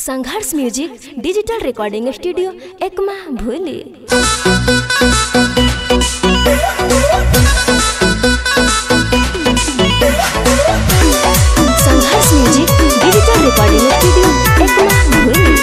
संघर्ष music digital recording studio Ekma भूली Sangharsh music digital recording studio Ekma भूली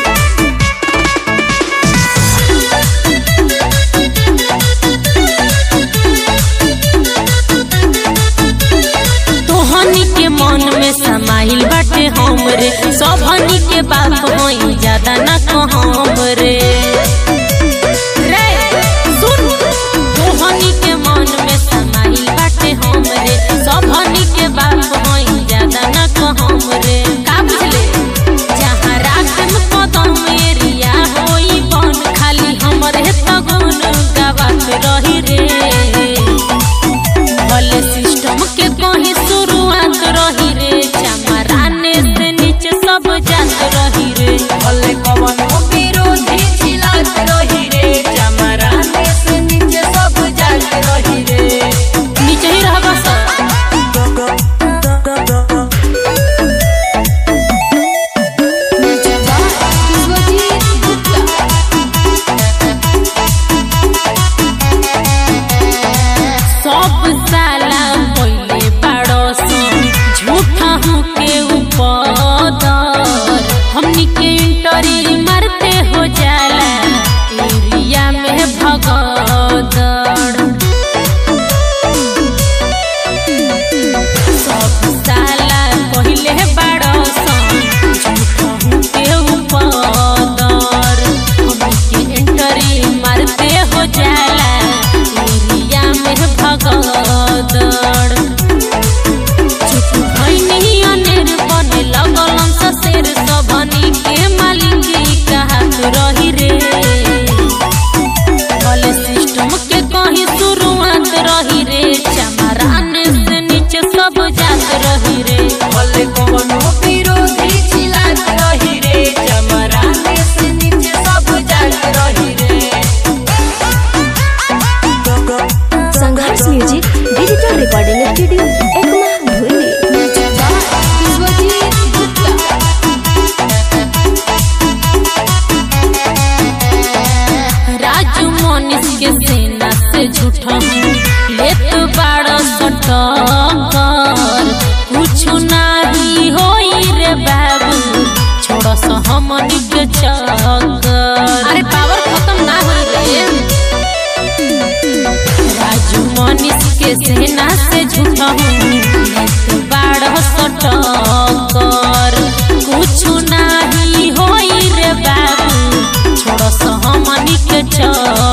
तोहनी के मन में समाइल बाटे हमरे सबनी के बात होई ज्यादा ना कहम रे रे सुन तोहनी के मन में समाइल बाटे हमरे सबनी के बात होई ज्यादा ना कहम रे का बुझले जहाँ राखम कदम एरिया होई बन खाली हमरे तगन गावत रही रे भले सिस्टम के कहीं शुरुआत रही रे चमराने से नीचे सब जात रही रे भले कवनो विरोधी चिल्लात रही रे चमराने से नीचे सब जात रही रे नीचे ही रहबा सब सब साला पहिले बाड़ो सन झूठा हूँ के ऊपर हमनी के इंटरी मारते हो जाला एरिया में भगदड़ सब साला पहिले बाड़ो सन झूठा हूँ के ऊपर हमनी के इंटरी मारते हो जाला एरिया में भगदड़ चुप भइनी अनेर बने लगलन स शेर सबनी के मालिकी कहत रही रे भले सिस्टम के कहीं शुरुआत रही रे चमरान से नीचे सब जात रही रे भले कवनो विरोधी चिल्लात रही रे चमराने से नीचे सब जात रही रे Sangharsh music digital recording studio Ekma भूली राजू मोनिस के सेना से झूठा हूँ लेत बाड़ सटकर कुछ नाही होई रे बाबू छोड़ स हमनी के चक्कर अरे पावर खत्म ना हो रे राजू मनीष के सेना से झूठा हूँ लेत बाड़ सटकर कुछ नाही होई रे बाबू छोड़ स हमनी के चक्कर